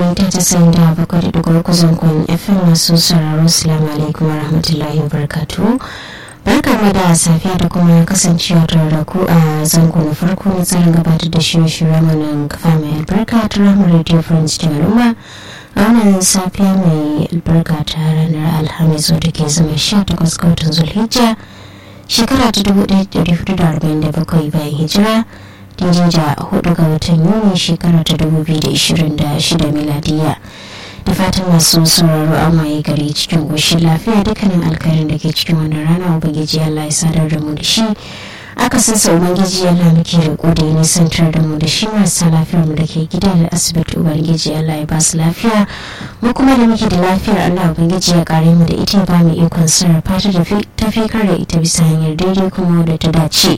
mita casa'in da bakwai da dugu uku zangon fm masu sauraro salamu alaikum wa rahmatullahi wa barakatuhu barka mu da safiya da kuma kasancewa tare da ku a zango na farko na tsarin gabatar da shirye-shirye mana kafa mai albarka ta ramar radio france cikin al'umma a wannan safiya mai albarka ta ranar alhamis wadda ke zama 18 ga watan zulhijja shekara ta 1447 bayan hijira daidai da hudu ga watan yuni shekara ta 2026 miladiya da fatan masu sauraro an waye gari cikin goshin lafiya dukkanin alkhairin da ke cikin wannan rana ubangiji allah ya sadar da mu da shi aka sassa ubangiji allah muke riko da ya nisantar da mu da shi marasa lafiyar mu da ke gida da asibiti ubangiji allah ya ba su lafiya mu kuma da muke da lafiyar allah ubangiji ya kare mu da ita ba mu ikon sarrafa ta da tafikar da ita bisa hanyar daidai kuma da ta dace.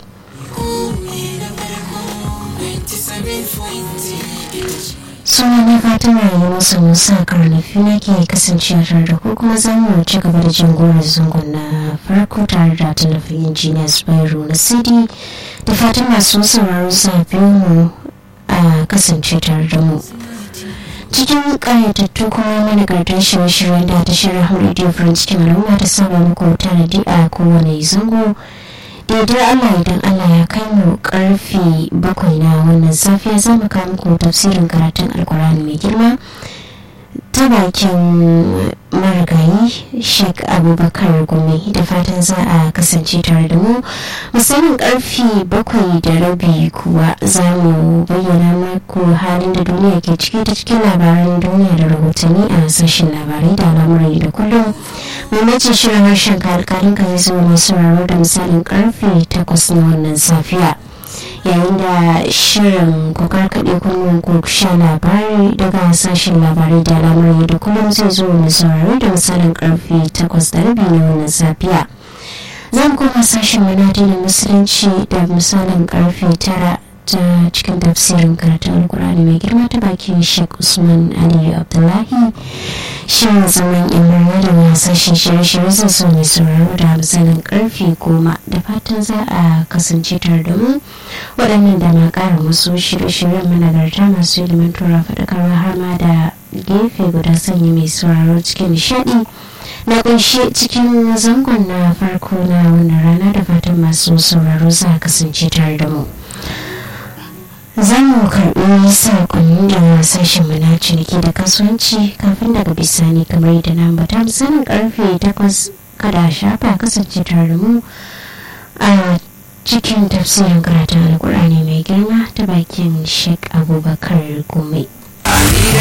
suna na fatan rayuwar su musa karnafi na ke kasancewa tare da ku kuma za mu ci gaba da jin goron zangon na farko tare da tallafin injiniya spyro na cd da fatan masu sauraro sa biyu mu a kasance tare da mu cikin ƙayatattu kuma managartar shirye-shiryen da ta shirin radio france cikin al'umma ta saba muku tanadi a kowane zango daidai Allah idan Allah ya kai mu karfe bakwai na wannan safiya za mu kawo muku tafsirin karatun alkurani mai girma ta bakin marigayi sheik abubakar gumi da fatan za a kasance tare da mu misalin karfe bakwai da rabi kuwa za mu bayyana muku halin da duniya ke ciki ta cikin labaran duniya da rahotanni a sashen labarai da al'amuran da kullum mamaci shirin harshen kalkalin ka zai zo mai sauraro da misalin karfe takwas na wannan safiya yayin da shirin kokar kaɗe kunnen ku sha labari daga sashen labarai da al'amuran da kullum zai zo mai sauraro da misalin karfe takwas da rabi na wannan safiya za mu koma sashen manadinin musulunci da misalin karfe tara ta cikin tafsirin karatun alkur'ani mai girma ta bakin sheikh usman aliyu abdullahi shirin zaman imar da wasashen shirye-shirye zai so mai sauraro da misalin karfe goma da fatan za a kasance tare da mu waɗannan da ma ƙara wasu shirye-shiryen managarta masu ilimantarwa faɗakarwa har ma da gefe guda sanya mai sauraro cikin nishaɗi na ƙunshe cikin zangon na farko na wannan rana da fatan masu sauraro za a kasance tare da mu. za mu karɓi saƙonni da sashen mana ciniki da kasuwanci kafin daga bisani kamar yadda na ambata misalin karfe takwas kada shafa kasance tare da mu a cikin tafsirin karatun alkur'ani mai girma ta bakin sheik abubakar gome.